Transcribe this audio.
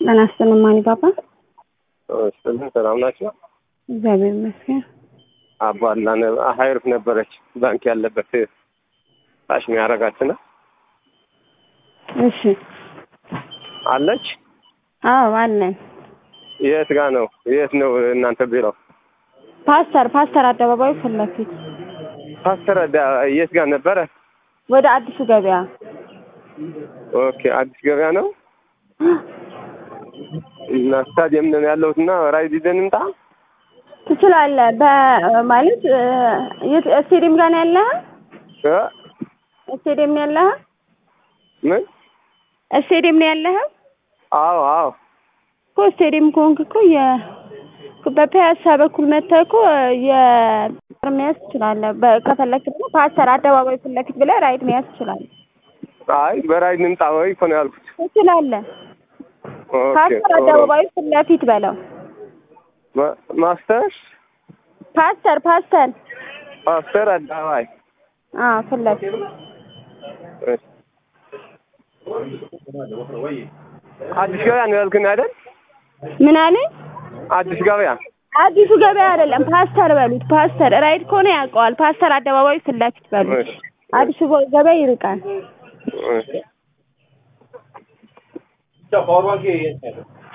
ጤና ይስጥልኝ ማን ይባባል? ስጥልን ሰላም ናቸው። እግዚአብሔር ይመስገን። አባላ ሀይሩፍ ነበረች ባንክ ያለበት ታሽ የሚያረጋትና እሺ አለች። አዎ አለን። የት ጋ ነው? የት ነው እናንተ ቢሮ? ፓስተር ፓስተር አደባባዩ ፊት ለፊት ፓስተር ዳ- የት ጋር ነበረ? ወደ አዲሱ ገበያ ኦኬ አዲስ ገበያ ነው እና ስታዲየም ነው ያለሁት እና ራይድ ይዘን እንምጣ። ትችላለህ። በማለት የት ስቴዲየም ጋር ነው ያለህ? እ? ስቴዲየም ነው ያለህ? ምን? ስቴዲየም ነው ያለህ አዎ አዎ እኮ ስቴዲየም ከሆንክ እኮ የ በፒያሳ በኩል መተህ እኮ የር መያዝ ትችላለህ። በ- ከፈለክ ደግሞ ፓስተር አደባባይ ፊት ለፊት ብለህ ራይድ መያዝ ትችላለህ። አይ በራይድ እንምጣ ወይ እኮ ነው ያልኩት። ትችላለህ። ኦኬ ፓስተር አደባባይ ፊት ለፊት በለው። ማ- ማስተር ፓስተር ፓስተር ፓስተር አደባባይ አዎ ፊት ለፊት እሺ። አዲስ ገበያ ነው ያልክን አይደል? ምን አለኝ? አዲስ ገበያ አዲሱ ገበያ አይደለም ፓስተር በሉት። ፓስተር ራይድ ከሆነ ያውቀዋል። ፓስተር አደባባይ ፊት ለፊት በሉት። እሺ። አዲሱ ገ- ገበያ ይርቃል። እሺ። ፓወር ባንክ